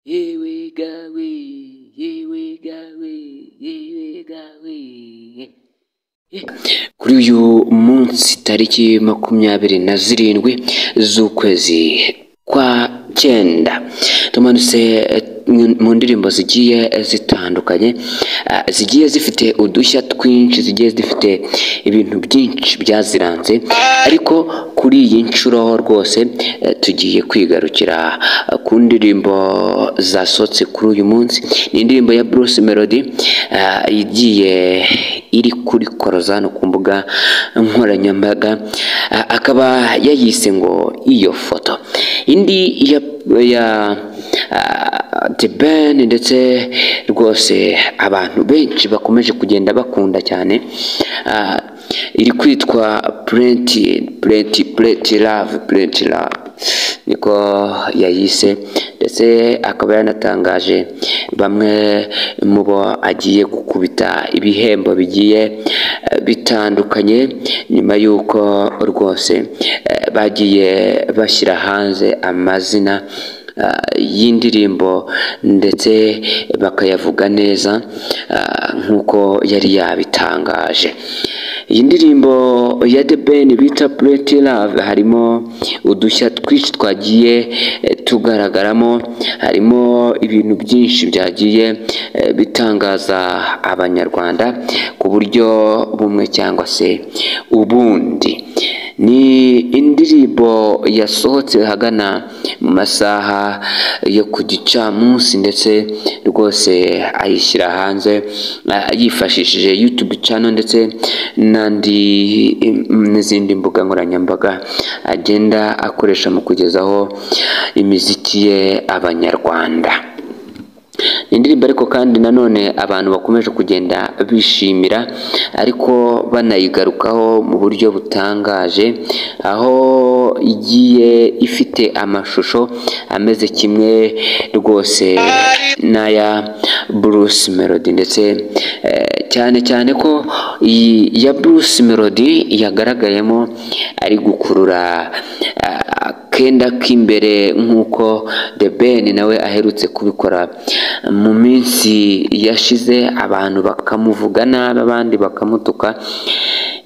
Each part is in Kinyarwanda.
yewe gawe yewe gawe yewe gawe kuri uyu munsi tariki makumyabiri na zirindwi z'ukwezi kwa cyenda tumanutse mu ndirimbo zigiye zitandukanye ah, zigiye zifite udushya twinshi zigiye zifite ibintu byinshi byaziranze ariko kuri iyi nshuro rwose eh, tugiye kwigarukira ah, ku ndirimbo zasohotse kuri uyu munsi ni indirimbo ya Bruce Melody ah, igiye iri kuri Korozano ku mbuga nkoranyambaga ah, akaba yayise ngo iyo foto indi ya, ya ah, The Ben ndetse rwose abantu benshi bakomeje kugenda bakunda cyane ah, iri kwitwa plenty plenty plenty love plenty love niko yayise ndetse akaba yanatangaje bamwe mu bo agiye gukubita ibihembo bigiye eh, bitandukanye nyuma y'uko rwose eh, bagiye bashyira hanze amazina ah, y'indirimbo ndetse bakayavuga neza ah, nk'uko yari yabitangaje iyi ndirimbo ya The Ben bita Pretty Love harimo udushya twinshi twagiye eh, tugaragaramo harimo ibintu byinshi byagiye eh, bitangaza abanyarwanda ku buryo bumwe cyangwa se ubundi ni indirimbo yasohotse hagana mu masaha yo ku gicamunsi ndetse rwose ayishyira hanze ah, yifashishije YouTube channel ndetse n'andi n'izindi mbuga nkoranyambaga agenda akoresha mu kugezaho imiziki ye abanyarwanda ni indirimbo ariko kandi nanone abantu bakomeje kugenda bishimira ariko banayigarukaho mu buryo butangaje aho igiye ifite amashusho ameze kimwe rwose n'aya Bruce Melody ndetse eh, cyane cyane ko iyi ya Bruce Melody yagaragayemo ari gukurura ah, kenda k'imbere nk'uko The Ben nawe aherutse kubikora mu minsi yashize abantu bakamuvuga nabi abandi bakamutuka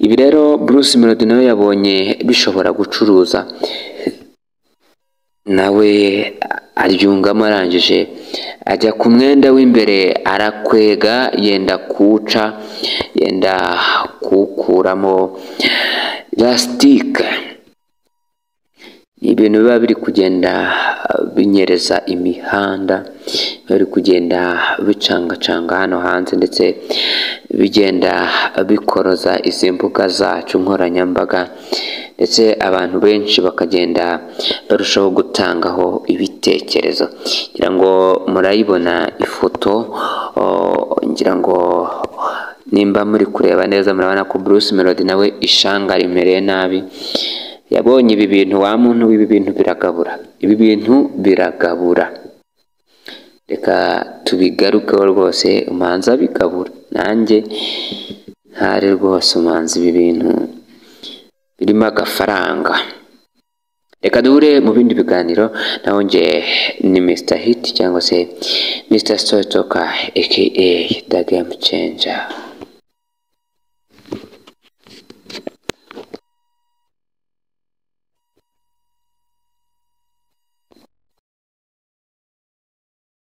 ibi rero Bruce Melody nawe yabonye bishobora gucuruza nawe aryungamo arangije ajya ku mwenda w'imbere arakwega yenda kuwuca yenda kuwukuramo lasitike ni ibintu biba biri kugenda binyereza imihanda biba biri kugenda bicangacanga hano hanze ndetse bigenda bikoroza izi mbuga zacu nkoranyambaga ndetse abantu benshi bakagenda barushaho gutangaho ibitekerezo ngira ngo murayibona ifoto o, ngira ngo nimba muri kureba neza murabona ko Bruce Melody nawe ishanga rimereye nabi yabonye ibi bintu wa muntu w'ibi bintu biragabura ibi bintu biragabura reka tubigarukeho rwose umanza bikabura nanjye ntari rwose umanza ibi bintu birimo agafaranga reka duhure mu bindi biganiro naho nge ni Mr Hit cyangwa se Mr Story Talker aka The Game Changer